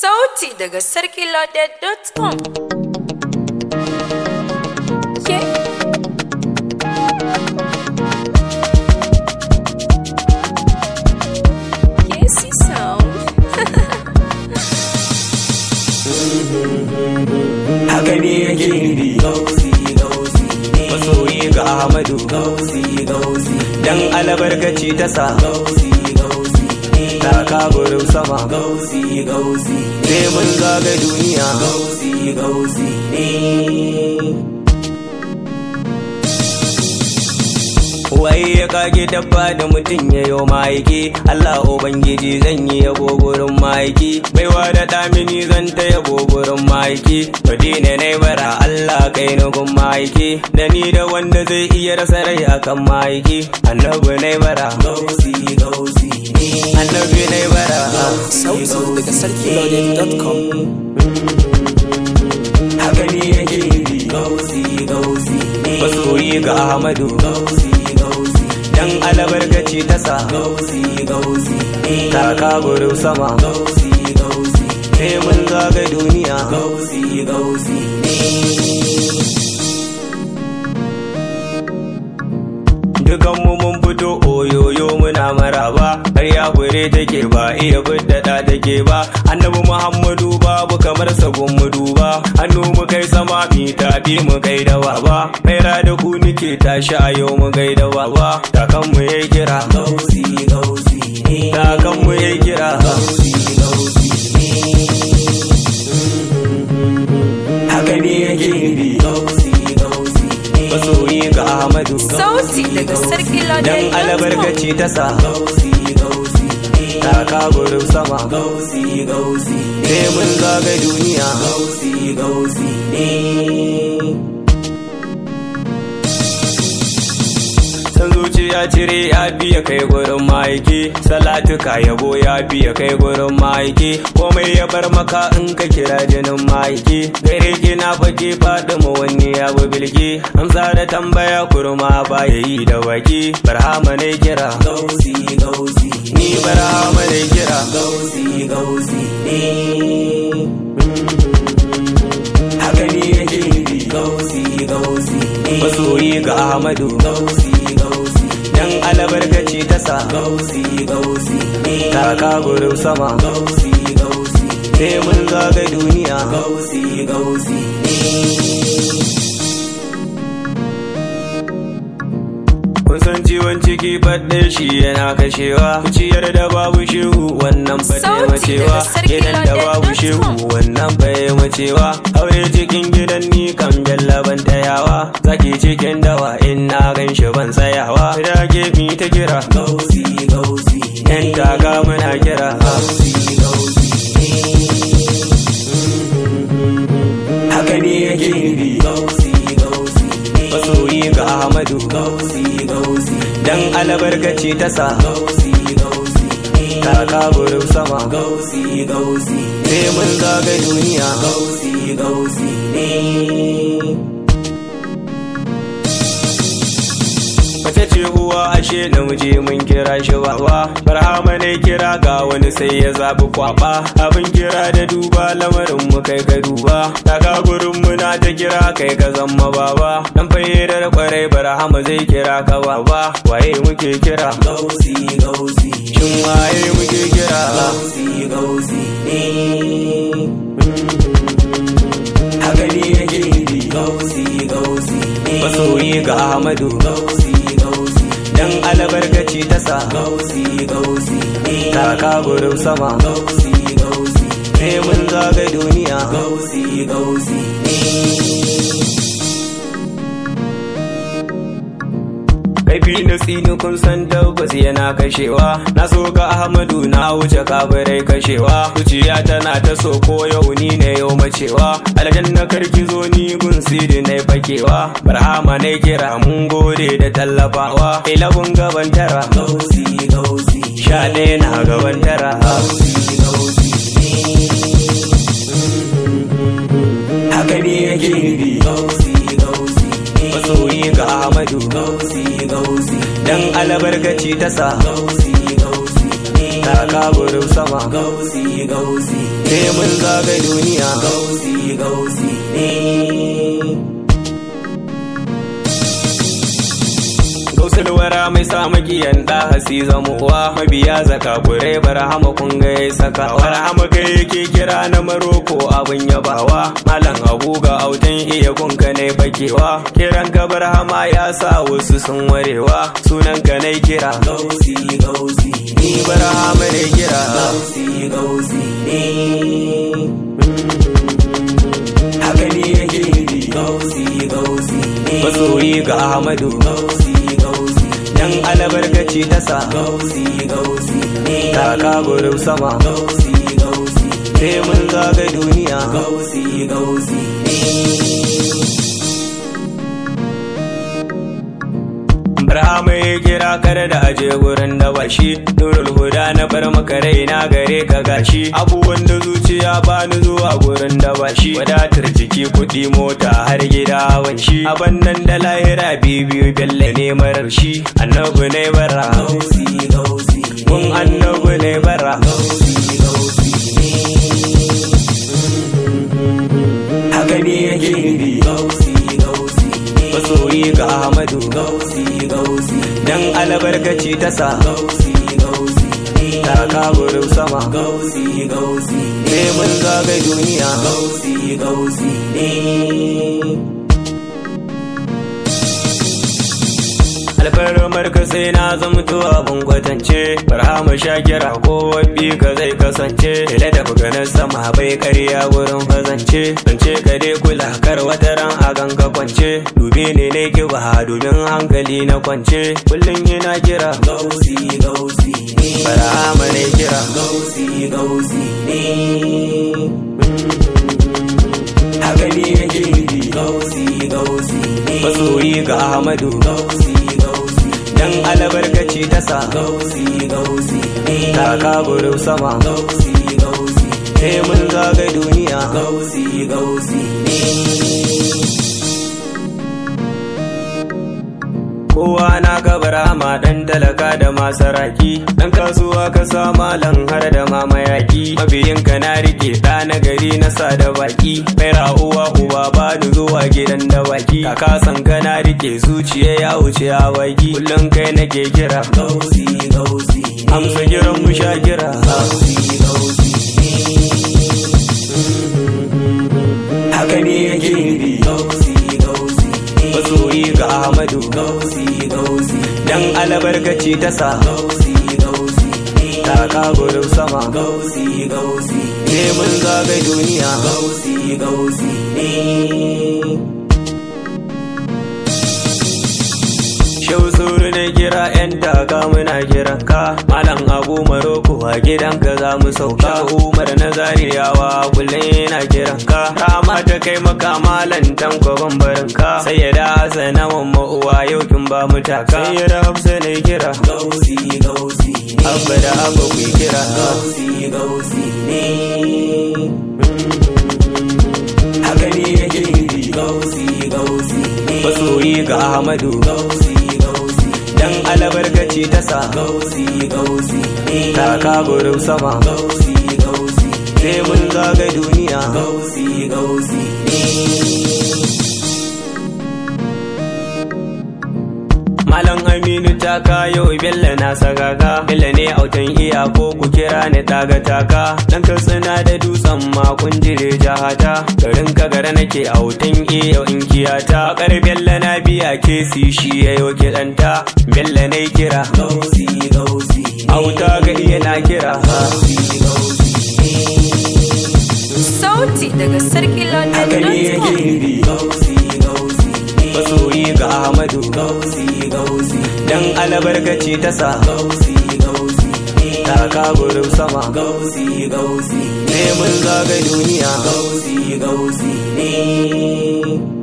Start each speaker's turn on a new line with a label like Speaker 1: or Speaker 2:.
Speaker 1: Sauti daga sarkiloaded.com. Yes, sound.
Speaker 2: haka ne yake nufi gausi gausi masoyi ga ahmadu gausi gausi dan albarkaci ta sa gausi gausi ta kaburin sama gausi gausi sai mun zaga duniya gausi gausi Wai ya kage dabba da mutum ya yo ma'aiki Allah Ubangiji zan yi yabo gurin ma'aiki Baiwa da damini zan ta yabo gurin ma'aiki Madina na bara Allah kai ni gun ma'aiki Da ni da wanda zai iya rasa rai akan ma'aiki Annabi na bara Gausi gausi Annabi na bara
Speaker 3: sauti daga sarkiloaded.com
Speaker 2: Haka ne yake nufi Gausi gausi Masoyi ga Ahmadu Gausi gausi Dan albarkaci ta sa Gausi gausi Ta kaburin sama Gausi gausi Sai mun zaga duniya Gausi gausi Dukanmu mun fito oyoyo muna maraba har ya fure take ba iya biddada take ba annabi muhammadu babu kamar sabon mu duba hannu mu kai sama mi tafi mu kai da baba maira da ku nike tashi a yau mu kai da baba takan mu yayi kira gausi gausi takan mu yayi kira gausi gausi haka ne yake nufi gausi gausi masoyi ga ahmadu
Speaker 1: Sauti daga
Speaker 2: Dan
Speaker 1: sarkiloaded.com.
Speaker 2: albarkaci ta sa gausi gausi ta kaburin sama gausi gausi sai mun zaga duniya gausi gausi san zuciya cire ya biya kai gurin ma'aiki salatuka yabo ya biya kai gurin ma'aiki komai ya bar maka in ka kira jinin ma'aiki gare ki na fage faɗi mu wani ya bi bilgi amsa da tambaya kurma ba ya yi da baki barhama ne kira gausi gausi ni barhama ne kira gausi gausi haka ne yake nufi gausi gausi masoyi ga ahmadu gausi gausi dan albarkaci ta sa gausi gausi ta kaburin sama gausi gausi sai mun zaga duniya gausi gausi kun san ciwon ciki faɗe shi yana kashewa ciyar da babu shehu wannan ba
Speaker 1: Sauti
Speaker 2: macewa
Speaker 1: daga sarki
Speaker 2: gidan da babu
Speaker 1: London.com.
Speaker 2: shehu wannan bai macewa aure cikin gidan ni kan jallaban tayawa zaki cikin dawa in na gan shi ban tsayawa da mi ta kira gausi gausi yan taga muna kira gausi gausi haka ne yake nufi gausi gausi masoyi ga ahmadu gausi gausi dan albarkaci ta sa gausi gausi ta kaburin sama gausi gausi sai mun zaga duniya gausi gausi Mace ce uwa ashe namiji mun kira shi baba Barhama ne kira ga wani sai ya zabi kwaba Abin kira da duba lamarin mu kai ka duba Daga gurin mu na ta kira kai ka zama baba Dan fayyadar kwarai Barhama zai kira ka baba Waye muke kira Gausi gausi Shin waye muke kira Gausi gausi haka ne yake nufi gausi gausi masoyi ga ahmadu gausi gausi dan albarkaci ta sa gausi gausi ta kaburin sama gausi gausi sai mun zaga duniya gausi gausi kaifi na tsini kun san tabbas yana kashewa na so ga ahmadu na wuce kabarai kashewa zuciya tana ta so ko yau ni ne yau macewa aljanna karki zo ni gun siri na fakewa barhama ne kira mun gode da tallafawa ilabun gaban tara gausi gausi sha ɗaya na gaban tara gausi gausi haka ne yake nufi gausi gausi masoyi ga ahmadu gausi gausi dan albarkaci ta sa gausi gausi ta kaburin sama gausi gausi sai mun zaga duniya
Speaker 3: gausi gausi ne
Speaker 2: Gausulwara mai sa makiyan da hasi zamuwa mabiya zaka kure barhama kun ga ya saka barhama kai yake kira na maroko abin yabawa malam abu ga autan iya kunka ne bakewa kiran ka barhama ya sa wasu sun warewa sunan ka ne kira
Speaker 3: gausi gausi
Speaker 2: ni barhama ne kira
Speaker 3: gausi gausi ne
Speaker 2: haka ne yake
Speaker 3: gausi gausi ne
Speaker 2: masoyi ga ahmadu
Speaker 3: gausi gausi
Speaker 2: dan albarkaci ta sa
Speaker 3: gausi gausi ne
Speaker 2: kaka gurin sama
Speaker 3: gausi gausi
Speaker 2: sai mun zaga duniya
Speaker 3: gausi gausi ne
Speaker 2: Barhama ya kira kare da aje gurin da bashi Nurul huda na bar maka raina gare ka gashi Abubuwan da zuciya bani zuwa gurin da bashi Wadatar jiki kuɗi mota har gida hawan shi Aban nan da lahira bibiyu bella ne marar shi Annabi ne bara
Speaker 3: gausi gausi
Speaker 2: Kun annabi ne bara
Speaker 3: gausi gausi
Speaker 2: Haka ne yake nufi
Speaker 3: gausi gausi ne
Speaker 2: Masoyi ga Ahmadu
Speaker 3: gausi gausi
Speaker 2: Dan albarkaci ta sa
Speaker 3: gausi gausi ne
Speaker 2: Taka gurin sama
Speaker 3: gausi gausi ne
Speaker 2: Sai mun zaga duniya
Speaker 3: gausi gausi ne
Speaker 2: alfarmar ka sai na zamto abin kwatance barhama shakira ko wabbi ka zai kasance da da ganin sama bai karya wurin fazance zance ka dai kula kar wata ran a ganka kwance dubi ne ne kiba domin hankali na kwance kullum yana kira
Speaker 3: gausi gausi ne
Speaker 2: barhama ne kira
Speaker 3: gausi gausi ne
Speaker 2: haka ne yake nufi
Speaker 3: gausi gausi ne
Speaker 2: masoyi ga ahmadu
Speaker 3: gausi gausi
Speaker 2: dan albarkaci ta sa
Speaker 3: gausi gausi ne
Speaker 2: kaka gurin sama
Speaker 3: gausi gausi
Speaker 2: sai mun zaga duniya
Speaker 3: gausi gausi ne
Speaker 2: kowa na kabara ma dan talaka da masaraki dan kasuwa ka sa malam har da mamayaki mabiyin ka na rike da na gari na sa da baki mai uwa uba ba ni zuwa gidan da baki kaka san ka na rike zuciya ya wuce a baki kullum kai nake kira
Speaker 3: gausi gausi
Speaker 2: amsa kiran mu sha kira
Speaker 3: gausi gausi
Speaker 2: haka ne yake nufi
Speaker 3: gausi gausi ne
Speaker 2: masoyi ga ahmadu
Speaker 3: gausi gausi
Speaker 2: dan albarkaci ta sa
Speaker 3: gausi gausi ne
Speaker 2: taka gurin sama
Speaker 3: gausi gausi
Speaker 2: sai mun zaga duniya
Speaker 3: gausi gausi ne
Speaker 2: Shau suru na kira yan taka muna kiran ka Malam Abu Maroko a gidanka za mu sauka Umar na zariyawa kullum yana kiran ka Rama ta kai maka malam tanko bambarin ka Sai ya da Hassana mamma uwa yau kin ba mu taka Sai ya da Hafsa na kira
Speaker 3: gausi gausi ne
Speaker 2: Abba da Abba ku kira
Speaker 3: gausi gausi ne
Speaker 2: Haka ne yake nufi
Speaker 3: gausi gausi ne
Speaker 2: Masoyi ga Ahmadu
Speaker 3: gausi gausi
Speaker 2: Dan albarkaci ta sa
Speaker 3: gausi gausi ne
Speaker 2: Taka gurin sama
Speaker 3: gausi gausi
Speaker 2: Sai mun zaga duniya
Speaker 3: gausi gausi ne
Speaker 2: Malam Aminu ta kayo Bello na sagaka Bello ne autan iya ko ku kira ni taga taka Dan ka tsina da dutsen makon jire jahata Garin ka gara nake autan iya in kiyata Bakar Bello na biya kesi shi ya yo kiɗanta Bello ne kira
Speaker 3: gausi gausi
Speaker 2: Auta ga iya na kira
Speaker 3: gausi gausi
Speaker 1: Sauti daga Sarki
Speaker 2: Haka ne yake
Speaker 1: London.com.
Speaker 2: nufi
Speaker 3: gausi gausi ne
Speaker 2: Masoyi ga Ahmadu
Speaker 3: gausi gausi
Speaker 2: Dan albarkaci ta sa
Speaker 3: gausi gausi ne
Speaker 2: Taka gurin sama
Speaker 3: gausi gausi
Speaker 2: Sai mun zaga duniya
Speaker 3: gausi gausi ne